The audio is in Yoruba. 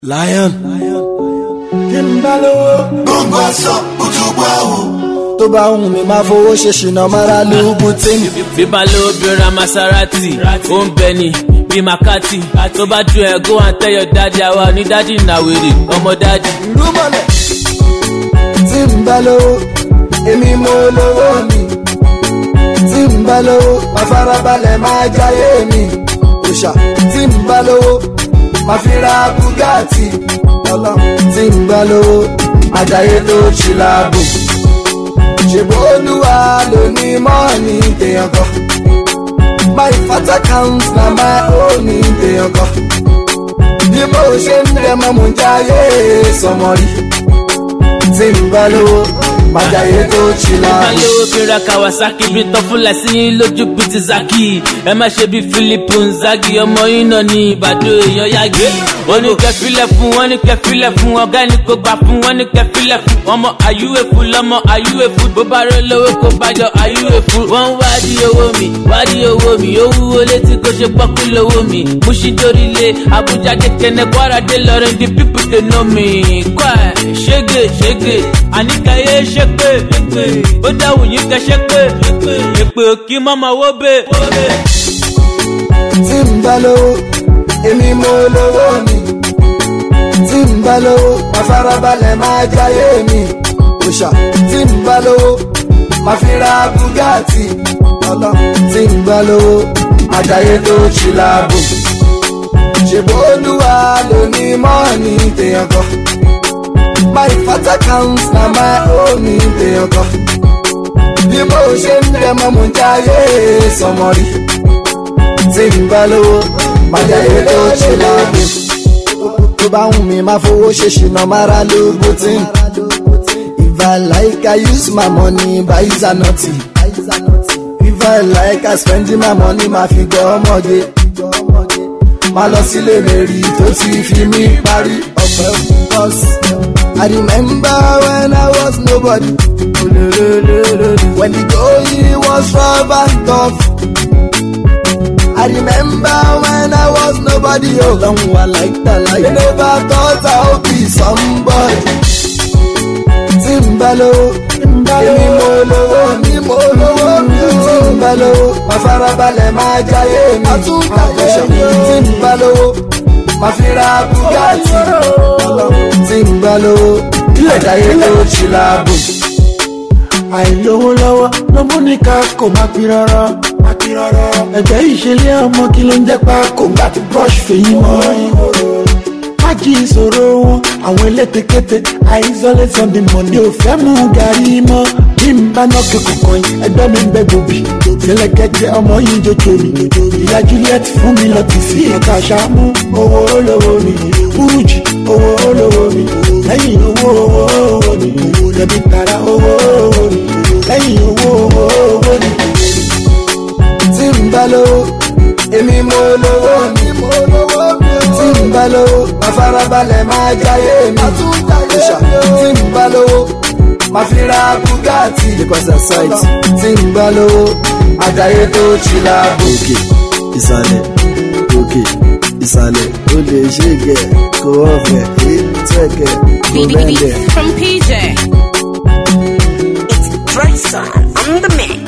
Lion. Timbalo. gbogbo aṣọ ojúgbọ́ àwò. tó bá wùn mí máa fowó ṣe ṣìnà mara lóògùn tí mi. bíbá ló bíra maserati ó ń bẹ ní bí makati tó bá ju ẹ go and tell your daddy àwa ní daddy nàwèrè ọmọ daddy. rúmọ̀lẹ̀ tí ń bá lówó èmi mo lówó mi tí ń bá lówó máa farabalẹ̀ máa jáyé mi òòṣà tí ń bá lówó máa fi ra bugatti ọlọ́run tí ń bá lówó máa jáyé tó ṣì láàbò ṣèbó olúwa ló ní mọ́ọ̀nì tèèyàn kan my father count na my own tèèyàn kan bí mo ṣe ń dẹ́mọ̀ mò ń jáyé sọmọ rí tí ń bá lówó máa jáyé tó ṣì bíbá láàbò. lówó bíra kawasaki bí tán fúnlẹ̀ sí yín lójú bí ti zaki ẹ má ṣe bí philip nzagi ọmọ yín náà ní ìbàdàn èèyàn yagi. wọ́n ní kẹfílẹ̀ fún wọ́n ní kẹfílẹ̀ fún ọ̀gá ẹni kò gbà fún wọ́n ní kẹfílẹ̀ fún ọmọ àyúwèfù lọ́mọ àyúwèfù bó bá rẹ lówó kó bàjọ́ àyúwèfù. wọ́n ń wádìí owó mi wádìí owó mi ó wúwo létí kó ṣe pọ́kú lówó mi múṣídórílé abuja kékeré kwara dé lọrin di people dey know me. kwá ṣége ṣége àníkàyé ṣépè ó dáhùn yín kẹ ṣépè èpè òkì mọ́mọ́ wó bẹ́ẹ̀. tí ń bá lówó èmi mo lówó mi tí ń bá lówó máa farabalẹ̀ máa jáyé mi òòṣà tí ń bá lówó máa fi ra bugatti ọlọ́run tí ń bá lówó máa jáyé tó ṣì láàbò ṣèbó olúwa ló ní mọ́ọ̀nì tèèyàn kan my father count na my own tèèyàn kan bí mo ṣe ń dẹ́mọ̀ mò ń jáyé sọmọ rí tí ń bá lówó máa jáyé tó ṣe láàbò. tó bá wùn mí máa fowó ṣe ṣìnà mara lógo tí ń. if i like i use my money buy zanoti. if i like i spend my money máa fi gbọ́ ọmọge. máa lọ sílé mẹ́rì tó ti fi mí parí ọ̀pẹ́ bọ́ọ̀sì. I remember when I was nobody. When the going was rough and tough. I remember when I was nobody, oh, long one like that, like I never thought I would be somebody. Timbalo, èmi mo lówó, èmi mo lówó, Timbalo, máa farabalẹ̀ máa jáyé mi, àtúntàyé mi, Timbalo, máa fi ra Bugatti, Timbalo, àjáyé tó ṣì láàbò. àìlówó lọ́wọ́ ló mú ní ká kò má fi rárá. ẹgbẹ́ ìṣẹ̀lẹ̀ ọmọ kí ló ń jẹ́ pa kò gbà tí brush fèyí mọ́. májì ìṣòro wọn àwọn elétekéte isolate sunday monday ò fẹ́ mú gàrí mọ́. bí n bá náà kẹ́kọ̀ọ́ kan yìí ẹgbẹ́ mi ń bẹ gbòbí. kẹlẹkẹjẹ ọmọ yìí jòjò mi. ìyá juliet fún mi lọ tì sí ìka ṣáàmú owó olówó mi. burújì owó olówó mi. lẹ́yìn owó owó owó mi. dẹ̀bi tara owó owó mi. lẹ́yìn owó owó owó mi. tí ń bá lówó èmi mo lówó mi tí ń bá lówó máa farabalẹ̀ máa jáyé mi òòṣà tí ń bá lówó máa fi ra bugatti because of sight tí ń bá lówó àjáyé tó ṣì láàbò. òkè ìsàlẹ̀ òkè ìsàlẹ̀ ó lè ṣe gẹ̀ kó ọ̀fẹ́ ètùẹ̀kẹ̀ kó bẹ́ẹ̀ From PJ. It's Dryson on the mix.